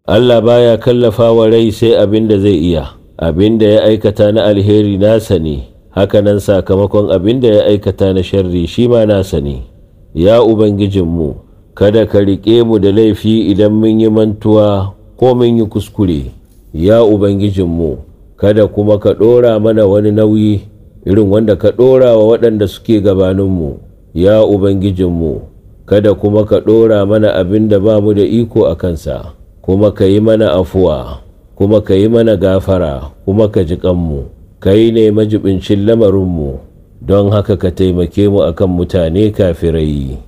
Allah baya kallafa wa rai sai abin da zai iya abin da ya aikata na alheri nasa ne hakanan sakamakon abin da ya aikata na sharri shi ma nasa ne ya ubangijinmu kada ka riƙe mu da laifi idan mun yi mantuwa ko mun yi kuskure ya ubangijinmu kada kuma ka ɗora mana wani nauyi irin wanda ka ɗora wa waɗanda suke gabaninmu ya ubangijinmu kada kuma ka ɗora mana abin da ba mu da iko a kansa kuma ka yi mana afuwa kuma ka yi mana gafara kuma ka ji kanmu ka yi ne majibincin lamarinmu don haka ka taimake mu akan mutane kafirai